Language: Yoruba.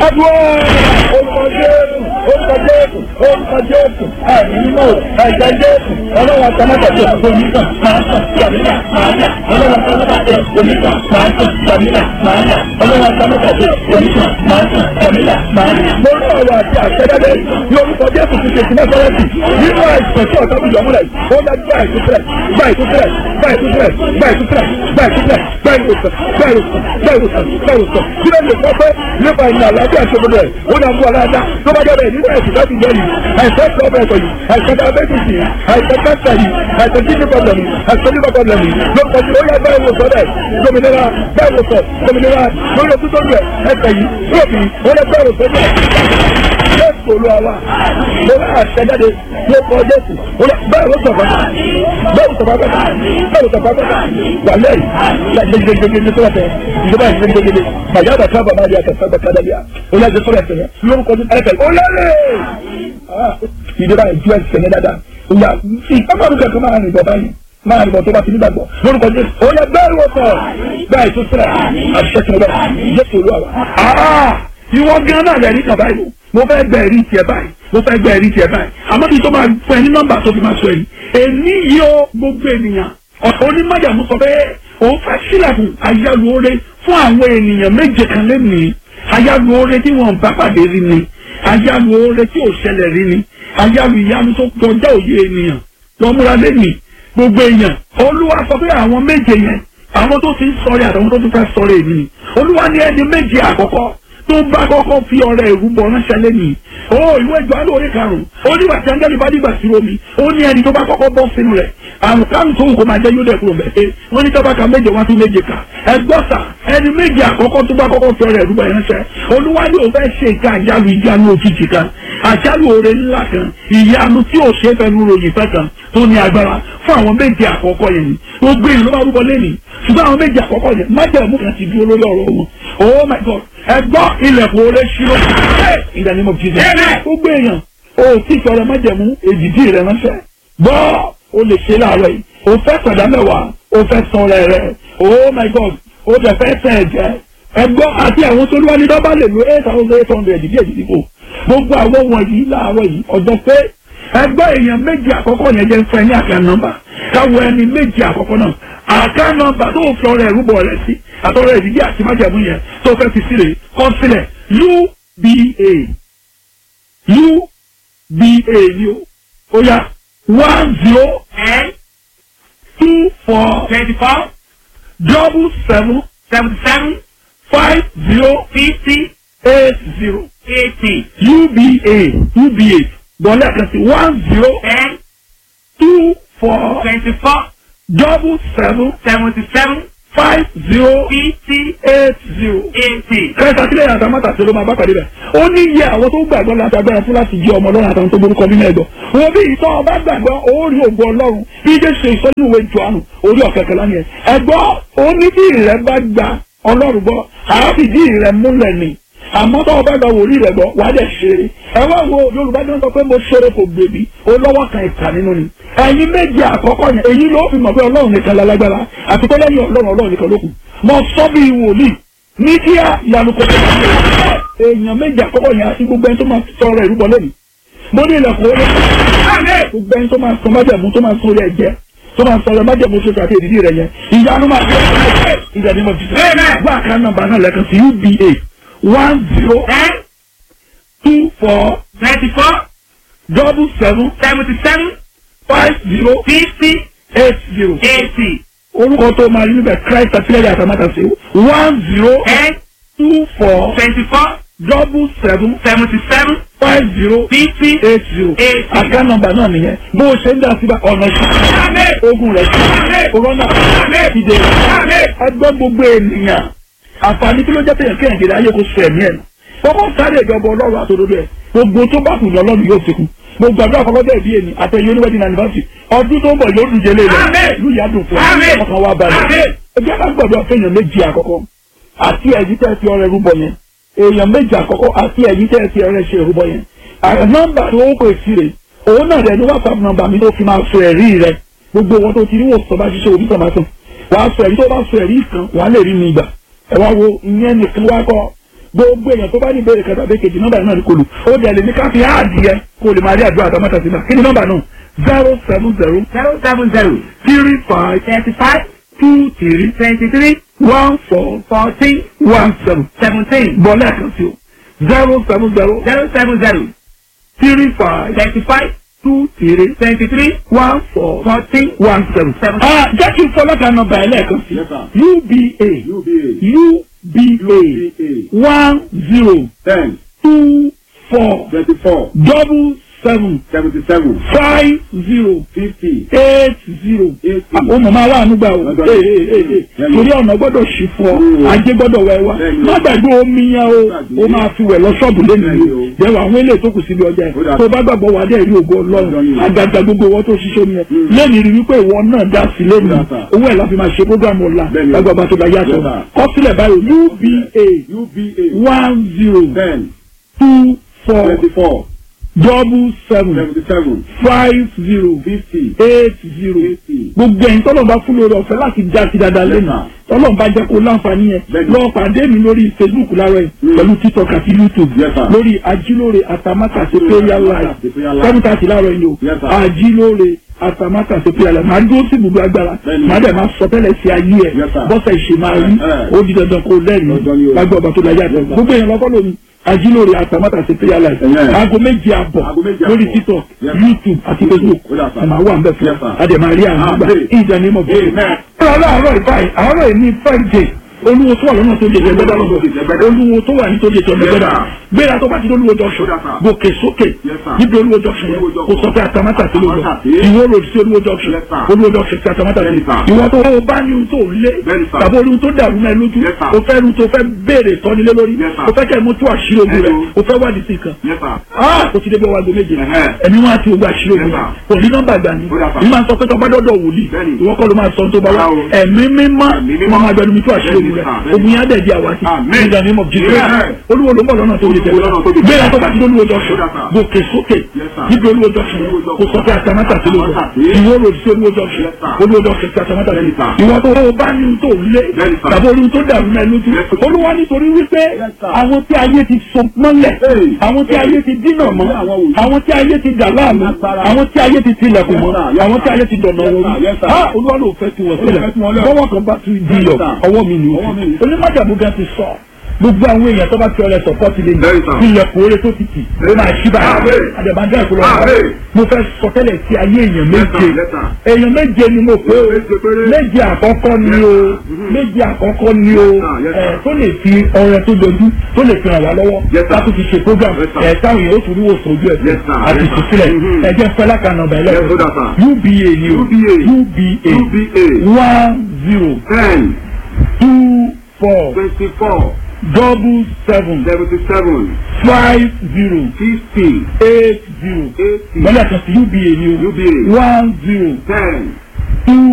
adúlọ́ orúkọ jésù orúkọ jésù orúkọ jésù ẹ̀mí mímọ́ ẹ̀jẹ̀ jésù ọlọ́wọ́ àtàmọ́tàjẹ́ onígbà máa ń tàn jàmílà máa ń yà ọlọ́wọ́ àtàmọ́tàjẹ́ onígbà máa ń tàn jàmílà máa ń yà ọlọ́wọ́ àtàmọ́tàjẹ́ onígbà máa ń tàn jàmílà máa ń yà. mo rí ọ̀rọ̀ àti àṣẹdáde ní orúkọ jésù ti ṣe ti mẹ́fọ́rẹ́sì nínú àìsàn tí ọ̀tá bìjọ́ múlẹ̀ ó dá gbá ìtúsílẹ̀ gbá ìtúsílẹ̀ gbá ìtúsílẹ̀ gbá ìtúsílẹ̀ gbá ìtúsílẹ̀ gbá ìwòsàn gbá ìwòsàn gbá ìwòsàn gbá ìwòsàn kí ló lè sọ pé nípa ìlànà àlàáfíà tó gbọdọ̀ ẹ̀ ó dá fún aláàdá tó bá jẹ́ bẹ́ẹ̀ nínú ẹ̀sìn láti jẹ́ yìí àìsàn tó bẹ̀rẹ̀ sọ yìí àìsàn diabetes yìí àìsàn cancer yìí àìsàn kidney problem yìí àìsàn liver problem yìí ló kọjú ó yẹ báyìí wòsàn rẹ̀ dominira báyìí wòsàn dominira lórí ojú tó ń rẹ̀ ẹsẹ̀ yìí lóòbí ó yẹ báyìí wòsàn rẹ̀ jésù olúwa wa mo bá àṣẹjáde ló kọ jésù bẹ́ẹ̀ ló sọ̀fà bẹ́ẹ̀ ló sọ̀fà bẹ́ẹ̀ bẹ́ẹ̀ ló sọ̀fà bẹ́ẹ̀ wà lẹ́yìn láti gbẹgbẹgbẹ tó wà tẹ ìjọba ìṣẹ́ gbẹgbẹgbẹ màjá bàtà bàbá àdìyà kẹsàn-án bàtà dàbíà ó lẹ́yìn tó rẹ̀ sẹ̀yẹ lórúkọ ní ẹ̀fẹ̀ ó lẹ́yìn ìjọba ìjú ẹ̀sẹ̀ ní dáadáa ìyá ìpamọ́rù kẹ̀kẹ́ máa rìn bọ̀ báyìí máa rìn bọ̀ tó bá ti nígbàgbọ́ lórúkọ jésù ó yẹ bẹ́ẹ̀ wọ̀ sọ̀ bẹ́ẹ̀ tó sílẹ̀ àṣẹ tó bẹ́ẹ̀ jésù olúwa wa ìwọ gan náà lẹ́rìí kan báyìí mo fẹ́ gbẹ ẹ̀rí tiẹ̀ báyìí mo fẹ́ gbẹ ẹ̀rí tiẹ̀ báyìí àmọ́ kí n tó máa fún ẹ ní nọ́mbà tó fi máa sọ èyí èmi yìí ó gbogbo ènìyàn ọ̀sán onímọ̀jàmú sọ pé òun fẹ́ sílẹ̀kùn ayálùore fún àwọn ènìyàn méje kan lẹ́nìí ayálùore tí wọ́n bá pàdé rí ni ayálùore tí ò ṣẹlẹ̀ rí ni ayálù ìyanu tó kọjá òye ènìyàn lọ́múra lẹ́nìí gbogbo èèyàn olúwa sọ pé àwọn méje yẹn àwọn tó ti ń sọ̀rọ̀ àtàwọn tó tún fẹ́ sọ̀rọ̀ èmi ni olúwa ní ẹni méje àkọ́kọ́ tó bá kọ́kọ́ fi ọ̀rẹ́ ìrúbọ ránṣẹ́ lẹ́nìí ó ìwé ìjọ alóore karùn-ún ó nígbà tí angẹ́lì bá dìgbà sí omi ó ní ẹni tó bá kọ́kọ́ bọ́ sínú rẹ̀ àrùn kárùn tó wù kó máa jẹ́ yóò dẹ̀ kúrò bẹ́ẹ̀ wọ́n ní tọ́ba ka méje wá tún méje kà ẹgbọ́sà ẹni méje àkọ́kọ́ tó bá kọ́kọ́ fi ọ̀rẹ́ ìrúbọ ránṣẹ́ olúwa ní òun fẹ́ ṣe ìka àjálù ìjánu òjijì kan àjálù oore ńlá kan ìyanu tí ò ṣe é fẹnu ròyìn fẹ́ kan tó ní agbára fún àwọn méje àkọ́kọ́ yẹn ni gbogbo ìlú bá rúbọ lẹ́nìí ṣùgbọ́n àwọn méje àkọ́kọ́ yẹn májẹ̀mú kan ti dúró lórí ọ̀rọ̀ wọn oh my god ẹgbọ́ ilẹ̀kùn oore ṣírò in the name of jesus gbogbo èèyàn o tí ìṣọ̀rọ̀ májẹ̀mú èdìdí rẹ̀ ránṣẹ́ gbọ́ o lè ṣe láàárọ̀ yìí o fẹ́ sọ̀dá mẹ́wàá o fẹ́ san rẹ̀ rẹ̀ oh my god o dẹ̀ fẹ́ tẹ̀ ẹ̀jẹ̀ ẹgbọ́ àti àwọn tó lúwa ní dọ́bà lè lo eight thousand eight hundred èdìdí èdìdí kò gbogbo àwọn wọ̀nyí láàárọ̀ yìí ọjọ́ pé ẹgbẹ́ èèyàn méjì àkọ́kọ́ yẹn jẹ́ fún ẹ ní àká nọ́mbà káwọ ẹni méjì àkọ́kọ́ náà àká nọ́mbà tó fi ọrẹ ìrúbọ rẹ sí àtọrẹ ìdíjí àti májàmú yẹn tó fẹ́ fi sílẹ̀ kọ́ sílẹ̀ uba uba ni o ó yá one zero ten two four twenty-four double seven seventy-seven five zero fifty eight zero eighty uba uba bọ́lá kan sí one zero ten two four twenty-four double seven seventy-seven five zero fifty eight zero. eighty. kẹta sílẹ̀ yàtọ̀ mọ́tà sí ló máa bá pàdé bẹ̀. ó ní iye àwọn tó gbàgbọ́ láti agbára fún láti jẹ́ ọmọ ọlọ́run àtàwọn tó borúkọ nínú ẹ̀gbọ́. wọn bí ìtọ́ ọba gbàgbọ́ ó rí ògùn ọlọ́run bí jẹ́ ṣe ìsọ́jú ìwé jọ̀ánù orí ọ̀kẹ́kẹ́ lánìí ẹ̀. ẹ̀gbọ́ ó ní tí ìrẹ́ bá gba ọlọ́run gbọ́ àáfìdí ìrẹ́ múlẹ̀ ni àmọ́ tó ọba gba wòlíì rẹ̀ gbọ́ wàá dẹ̀ ṣeré. ẹ wá wo yorùbá jọ sọ pé mo ṣeré kò gbèbí ó lọ́wọ́ kan ìkà nínú ni. ẹ̀yin méje àkọ́kọ́ yẹn èyí ló fi mọ̀ pé ọlọ́run nìkan lálágbára àti pé lẹ́yìn ọlọ́run ọlọ́run nìkan ló kù. mo sọ bí wòlíì ní kíá ìyanu kò tó kọ́ èèyàn méje àkọ́kọ́ yẹn àti gbogbo ẹni tó máa sọ̀rọ̀ ẹ̀rú bọ́ lẹ́nu. mo ní ilẹ̀kùn orí gbogbo ẹni tó máa sọ májẹ̀mú tó máa sọ orí ẹ̀jẹ̀ tó máa sọ̀rọ̀ májẹ̀mú ṣoṣo àti èdìdí rẹ̀ yẹn ìyanu máa fi ìdàdí mọ̀ fi sọ. gbọ́ àká nọ́mbà náà lẹ́kan sí uba one zero ten two four twenty-four double seven seventy-seven five zero fifty eight zero. eighty orúkọ tó máa rí níbẹ̀ christ àtìlẹ́yìn àtàmátà sí one zero ten two four twenty-four double seven seventy-seven five zero fifty eight zero. eighty. àká nọ́mbà náà nìyẹn bó o ṣe ń dá síbà ọ̀nà ìṣẹ́ ogun rẹ̀ sí corona ìdè ẹgbẹ́ gbogbo ènìyàn àǹfààní kí ló jẹ́ pé kéèyàn kéde ayé kó sọ ẹ̀mí ẹ̀ nù kọ́kọ́ sáré ìjọba ọlọ́run àtòdodo ẹ̀ gbogbo tó bá kù ní ọlọ́run yóò fi kù gbogbo àdúrà kọ́kọ́ bẹ́ẹ̀ bí èmi àtẹ̀yẹ oníwẹ́dì anniversary ọdún tó ń bọ̀ yóò dùjẹ́ lé lẹ̀ ìlú ìyá dùn fún Àmín. ọkàn wa balẹ̀ ẹgbẹ́ ká gbọ́dọ̀ fẹ́yàn méjì àkọ́kọ́ àti ẹ̀yìn tẹ́ fi ọrẹ rúbọ yẹn èèyàn méjì àkọ́kọ́ àti ẹ̀yìn tẹ́ fi ọrẹ ṣe rúbọ yẹn àrẹ nọ́mbà tó ń pè sí rè òun náà rẹ ní whatsapp nọ́mbà mi tó fi máa sọ ẹ̀rí rẹ gbogbo wọn tó ti rí wòsàn bá ṣiṣẹ́ òbí tọ̀mátọ̀ wàá sọ ẹ̀rí tó bá sọ ẹ̀rí kan wàá lè rí mi gbà ẹ wá wo ìyẹn nìkan wá kọ́ gbogbo èèyàn tó bá ní ìbéèrè kẹta bẹ́ẹ̀ kejì nọ́mbà náà ní kò lù ó dẹ̀ lè ní ká fi áàdì yẹ kó lè máa rí àdúrà àtàmọ́tà sí náà kí ni nọ́mbà náà zero seven zero zero seven zero three five thirty five two three twenty three one four fourteen one seven seventeen bọ́ lẹ́ẹ̀kan sí o zero seven zero zero seven zero three five thirty five two three twenty three one four fourteen one seven. Seven. Ah, jẹ́ kí n fọlọ́ kan nọ́mbà ẹ̀ lẹ́ẹ̀kan sí Yes, sir. uba UBA. uba one zero ten two four twenty-four double seven seventy-seven five zero fifty eight zero. eighty. ó mọ̀ máa wà nígbà o Lọ́dọ̀ Ee, ni. ee, ee, ee. Bẹ́ẹ̀ni. torí ọ̀nà gbọ́dọ̀ ṣì fún ọ Mm. ajé gbọ́dọ̀ wẹ̀ wá Bẹ́ẹ̀ni. má gbàgbé omi yẹn o Gbàgbé. ó máa fi wẹ̀ lọ ṣọ́ọ̀bù lẹ́nu Bẹ́ẹ̀ni o o. jẹ́wọ́ àwọn eléyìí tó kù síbi ọjà Ó yẹn dà. tó bá gbàgbọ́ wà dé ìlú ògo Lọ́dọ̀ ọlọ́run ni. àgàgà gbogbo owó tó ṣiṣẹ́ mi yẹn Mm. lẹ́nu rí wípé ìwọ náà dá sí lẹ́nu Ó dà, sir. owó ẹ̀ la fi máa ṣe programu ọ̀la Bẹ́ẹ̀ni o. lágbàbà tó bá yàtọ̀ Yes, sir. kọ́sílẹ̀ báyìí uba UBA one zero ten two four twenty-four double seven seventy-seven five zero fifty eight zero eighty. gbogbo ẹ̀yin tọ́lọ̀ bá fún lórí ọ̀fẹ́ láti já sí dáadáa lẹ́nu sir. tọ́lọ̀ bá jẹ́ kó láǹfààní yẹn Bẹ́ẹ̀ni. lọ pàdé mi lórí facebook láàárọ̀ yìí Mm. pẹ̀lú tiktok àti youtube Yes, sir. lórí ajílóore àtàmátàsé prayer live Àti prayer live. seven thirty láàárọ̀ yìí o Yes, sir. ajílóore àtàmátàsé prayer live màá dúró sí ibùdó agbára Bẹ́ẹ̀ni. màá dẹ̀ máa sọ tẹ́lẹ̀ sí ayé ẹ̀ Yes, sir. bọ́sẹ̀ ìṣe máa rí Eh, eh. ó di dandan kó Dandan ni lẹ́rìí o. lágbó ọba tó láyé àtọ̀ Yes, sir. gbogbo èèyàn lọ́kọ́ lómi ajílóore àtàmátàsé prayer live Eh, eh. aago méje àbọ̀ Aago méje lórí àbọ̀. tiktok Yes, sir. youtube àti facebook Ó dà, sir. ẹ̀ máa wà ń bẹ̀ fún Yes, sir. adẹ̀márí àwọn àgbà Amen. ìdánimọ̀ bẹ́ẹ̀. Amen. ọ̀rọ̀ àárọ̀ ìbáyìí àárọ̀ yìí ní friday olúwo tó wà lọ́nà tó lè jẹ gbẹ́dá lọ́dọ̀ olúwo tó wà ní tó lè jẹ gbẹ́dá gbéra tó bá ti lólúwo junction Yes, sir. gòkè sókè Yes, sir. níbi olúwo junction yẹn Olúwo junction. kò sọ pé àtàmátà sí lóòjọ Àtàmátà sí. ìwọ road sí olúwo junction Yes, sir. olúwo junction sí àtàmátà sí Yes, sir. ìwọ tó o bá ní ohun tó lé Bẹ́ẹ̀ni, sir. tàbí ohun tó dàrú náà lójú Yes, sir. o fẹ́ ru tó fẹ́ béèrè tọ́nilé lórí Yes, sir. o fẹ́ kẹ́ mú tó àṣírí ogun rẹ̀ Hello. o fẹ́ wádìí sí kan Yes, sir. ah kò ti débi ọwọ́ aago méje Ẹ̀hẹ́. ẹ̀mí wọn àti ogun àṣírí ogun Yes, rẹ̀ sir. kò ní nọ́mbà gbà ní Ó dà, sir. ìmọ̀ sọ pé tọ́gbà dọ́dọ̀ wòlíì Bẹ́ẹ̀ni. ìwọ kọ́ ló máa sọ ohun tó bá wá Rárá o. ẹ̀mí mímọ́ Ẹ̀mí mímọ́. wọn máa gbẹnu mi tó àṣírí ogun Bẹ́ẹ̀ni, rẹ̀ sir. Bẹ́ẹ̀ni. ogun yẹn á dẹ̀ di àwátì Amen. in the name of Jesus Amen. olúwo ló ń bọ̀ lọ́nà tó lè Olúwo lọ́nà tó lè tẹ̀lé tẹ̀lé. gbéra tó bá ti lólúwo junction Ó dà, sir. gòkè sókè Yes, sir. níbi olúwo junction Olúwo junction. kò sọ pé àtàmátà sí lóòjọ Àtàmátà sí. ìwọ road sí olúwo junction Yes, sir. olúwo junction sí àtàmátà sí Bẹ́ẹ̀ni, sir. ìwọ tó o bá ní ohun tó lé Bẹ́ẹ̀ni, sir. tàbí ohun tó dàrú náà lójú Yes, sir. olúwa nítorí wípé Yes, sir. àwọn tí ayé ti so mọ́lẹ̀ Hey. àwọn tí ayé ti dínà mọ́ Àwọn wòlíì. àwọn tí ayé ti dà láàmú Agbára. àwọn tí ayé ti tilẹ̀kùn mọ́ Yes, sir. Yes, àwọn tí sir. ayé ti dọ̀nà Yes, wọn sir. Yes, sir. ah olúwa ló fẹ́ tiwọn sílẹ̀ fẹ́ tiwọn lẹ̀. bọ́wọ́ kan bá tún di Yes, yọ sir. ọwọ́ mi ni Ọwọ́ mi ni. onímọ̀jàmú gan ti sọ gbogbo àwọn èèyàn tó bá fi ọlẹ sọpọ́tì lé Very sir. ní ilẹ̀kùn oore tó ti tì ó máa ṣí báyìí Amen. àdàbàdà ìkọlọ Amen. mo fẹ́ sọ tẹ́lẹ̀ sí ayé èèyàn méje sir. Yes, sir. èèyàn méje ni mo pé o Méje péré. méje àkọ́kọ́ ni o méje àkọ́kọ́ ni o Yes, sir. Yes, sir. ẹ̀ tó lè fi ọrẹ tó dojú tó lè fi ràn wá lọ́wọ́ Yes, sir. láti fi ṣe program Yes, sir. ẹ̀ táwọn èèyàn ó tún rí wòsàn ojú ẹ̀ Yes, sir. àti Yes, sir. ìtúsílẹ̀ Mhm. ẹ̀jẹ̀ fẹ́lá kan nọ̀bà Yes, sir. ẹlẹ́kọ̀ọ́ UBA ni o UBA. UBA UBA one zero ten two four twenty-four double seven seventy-seven five zero fifty eight zero eighty lọ́lẹ̀ kan sí UBA ni o UBA one zero ten two